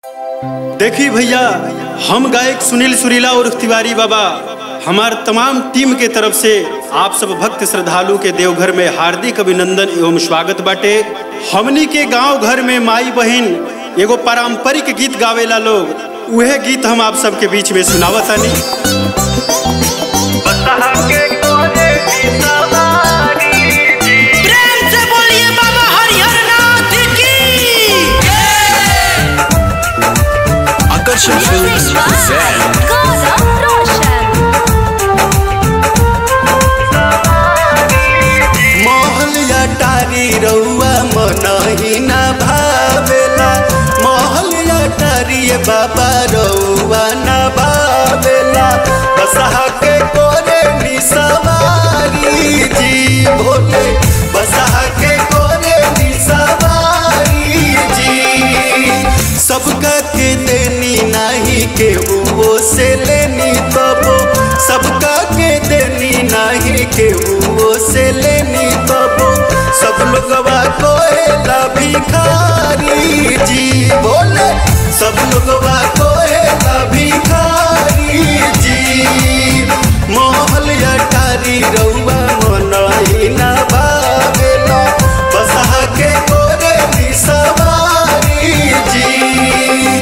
देखी भैया हम गायक सुनील सुरीला और तिवारी बाबा हमार तमाम टीम के तरफ से आप सब भक्त श्रद्धालु के देवघर में हार्दिक अभिनंदन एवं स्वागत बाटे हमनी के गांव घर में माई बहन एगो पारंपरिक गीत गावेला लोग उहे गीत हम आप सबके बीच में सुनावतानी प्रेम से बोलिए बाबा हरिहर नाथ की आकर्षण फिल्म्स present गौरव रोशन महलिया टारी रउआ मनही ना भावेला महलिया टारी बाबा रउआ ना भावेला बसहा के कोरे निसवारी जी भोले बसहा के कोरे निसवारी जी सबका के देनी नाही के वो से लेनी तबो सबका के देनी नाही के वो से लेनी तबो सब लोगवा कोहेला भिखारी जी बोले सब लोगवा कोहेला भिखारी जी मोहल अटारी रउआ मनही ना बावेला बसहा के कोरे भी सवारी जी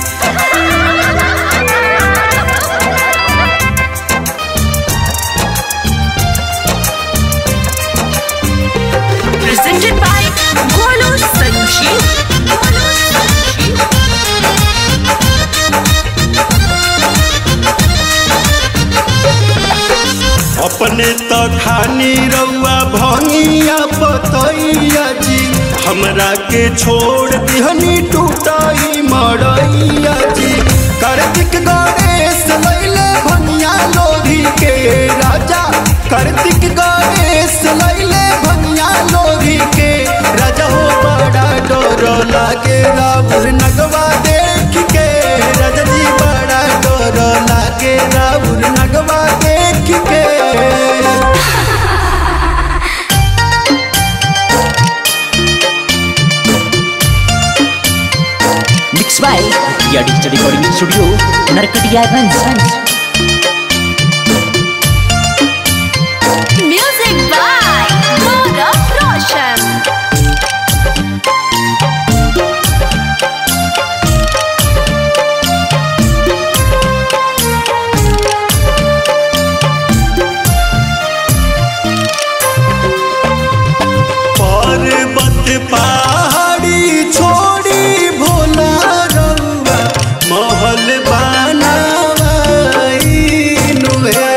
presented by Golu Sanjeev Golu Sanjeev अपने तो खानी रउआ भंगिया बतैया जी हमरा के छोड़ दिहनी टूटाई मरैया जी कार्तिक गणेश लैले भंगिया लोधी के राजा कार्तिक गणेश लैले भंगिया लोधी के राजा हो बड़ा डर लागे रावण नगवा देख के राजा जी बड़ा डर लागे रावण नगवा देख के Mixed by Ria Digital Recording Studio, Narkatiyaganj. Music by Gaurav Roshan पर्वत पहाड़ी छोड़ी भोला रउआ महल बनावाइनु है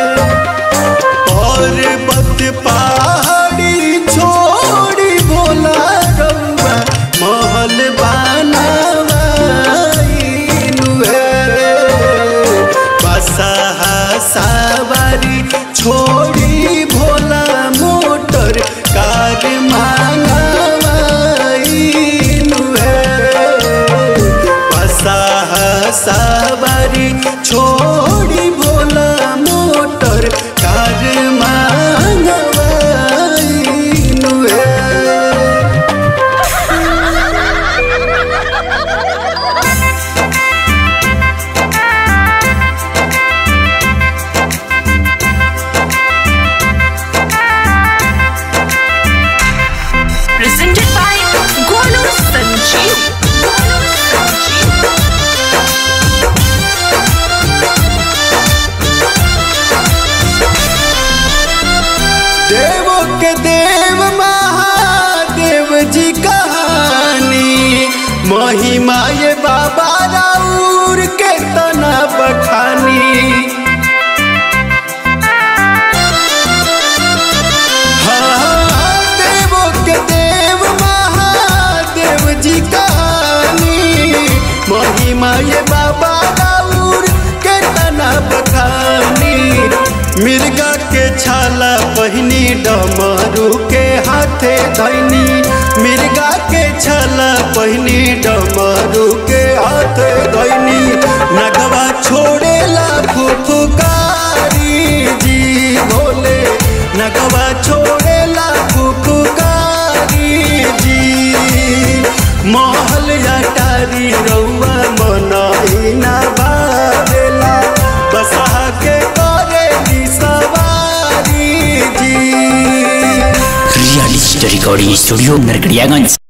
पर्वत पहाड़ी छोड़ी भोला रउआ महल बनावाइनु है बसहा सवारी छोड़ी भोला मोटर कार मांगवाइनु है बसहा सवारी छोड़ी भोला मोटर कार मांगवाइनु है presented by Golu Sanjeev Golu Sanjeev देवों के देव महादेव जी कहानी महिमा ये बाबा राउर के तना बखानी हाँ, देवों के देव महादेव जी कहानी महिमा ये बाबा राउर के तना बखानी मिर्गा के छाला पहिनी डमरू के हाथे धैनी मिर्गा के छाला पहिनी डमरू के हाथे धैनी नगवा छोड़ेला फुफुकारी जी भोले नगवा छोड़ेला फुफुकारी जी महल अटारी रउआ डिजिटल रिकॉर्डिंग स्टूडियो नरकड़ियागंज